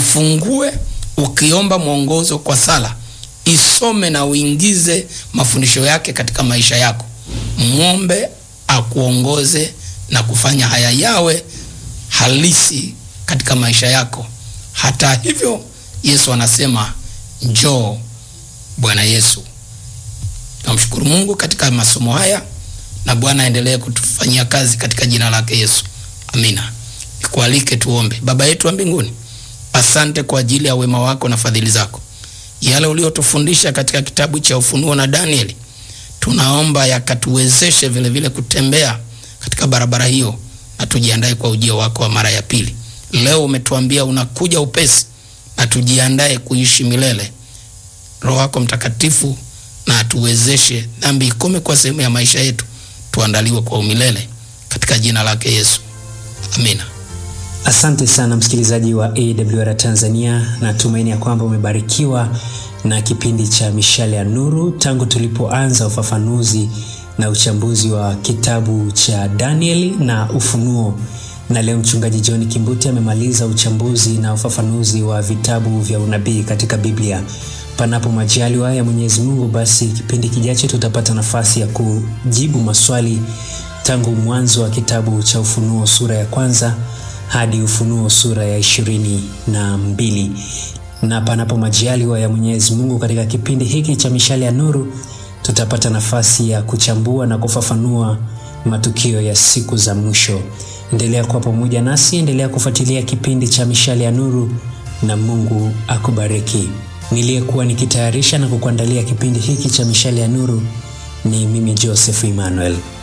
ifungue ukiomba mwongozo kwa sala, isome na uingize mafundisho yake katika maisha yako. Mwombe akuongoze na kufanya haya yawe halisi katika maisha yako. Hata hivyo, Yesu anasema njoo Bwana Yesu. Namshukuru Mungu katika masomo haya na Bwana aendelee kutufanyia kazi katika jina lake Yesu. Amina. Nikualike tuombe. Baba yetu wa mbinguni, asante kwa ajili ya wema wako na fadhili zako, yale uliotufundisha katika kitabu cha Ufunuo na Danieli, tunaomba yakatuwezeshe vile vile kutembea katika barabara hiyo na tujiandae kwa ujio wako wa mara ya pili. Leo umetuambia unakuja upesi, na tujiandae kuishi milele. Roho wako Mtakatifu na atuwezeshe dhambi ikome kwa sehemu ya maisha yetu, tuandaliwe kwa umilele katika jina lake Yesu, amina. Asante sana msikilizaji wa AWR Tanzania, natumaini ya kwamba umebarikiwa na kipindi cha Mishale ya Nuru tangu tulipoanza ufafanuzi na uchambuzi wa kitabu cha Danieli na Ufunuo, na leo mchungaji John Kimbuti amemaliza uchambuzi na ufafanuzi wa vitabu vya unabii katika Biblia. Panapo majaliwa ya Mwenyezi Mungu, basi kipindi kijacho tutapata nafasi ya kujibu maswali tangu mwanzo wa kitabu cha Ufunuo sura ya kwanza hadi Ufunuo sura ya ishirini na mbili. Na panapo majaliwa ya Mwenyezi Mungu, katika kipindi hiki cha Mishale ya Nuru tutapata nafasi ya kuchambua na kufafanua matukio ya siku za mwisho. Endelea kuwa pamoja nasi, endelea kufuatilia kipindi cha Mishale ya Nuru na Mungu akubariki. Niliyekuwa nikitayarisha na kukuandalia kipindi hiki cha Mishale ya Nuru ni mimi Joseph Emmanuel.